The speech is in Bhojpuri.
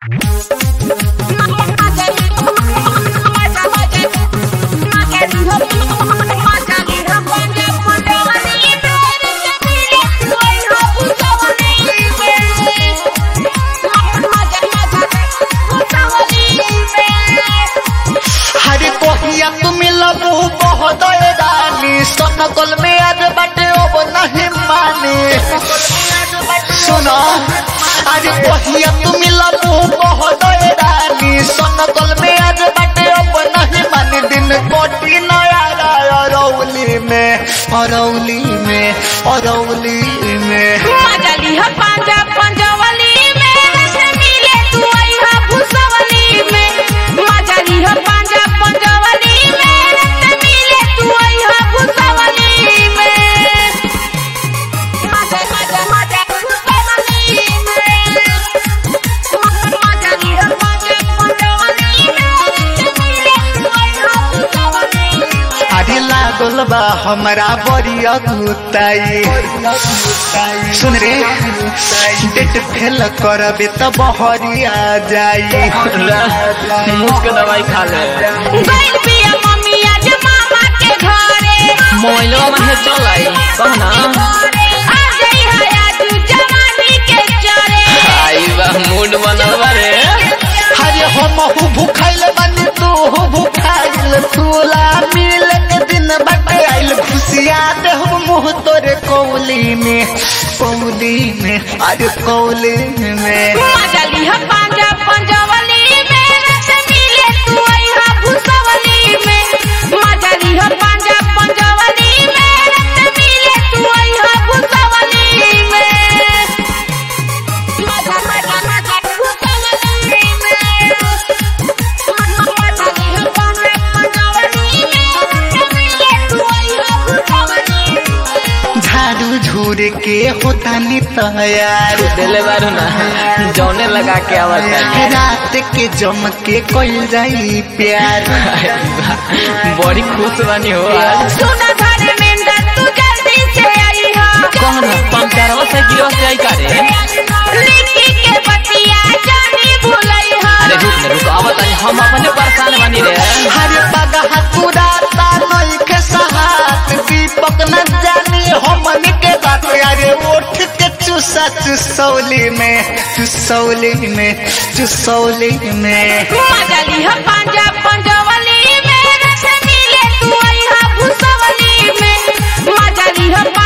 हरे कोहिया तुम लबू बहुत रानी सनकल में आज बाटे अब नहीं माने सुनो अरे कोहिया तुम लबू बहुत रानी सनकल में आज बाटे अब नहीं माने दिन कोटी नया अरौली में अरौली में अरौली में अरे लागल बा हमारा बड़िया गुताई सुन रे डेट फेल करबे त बहरिया जाई मुझ के दवाई खा ले मोबाइलवा में है चल आई कहना आई बा मूड बनल बा रे हरे हम हु भूखाइल बनी तू हु भूखाइल तूला मिल के दिन बटे आइल खुशिया दे हम मुँह तोरे कौली में कौली में अरे कौली में झाड़ू झूर के होता नी तैयार दिले बारू ना जौने लगा के आवत है रात के जम के कइल जाई प्यार बड़ी खुश बनी हो आज कहना पंचरवा से गिरो से आई करे अरे रुक ना रुक आवत है हम अपने परेशान बनी रे हरे पगहा पुराता नई के सहात दीपक न जानी हमन के बात अरे उठ के चुसा चुसौली में चुसौली में चुसौली में पंजा पंजवली में रस मिले तू आई हा भुसवली में मजा ली हा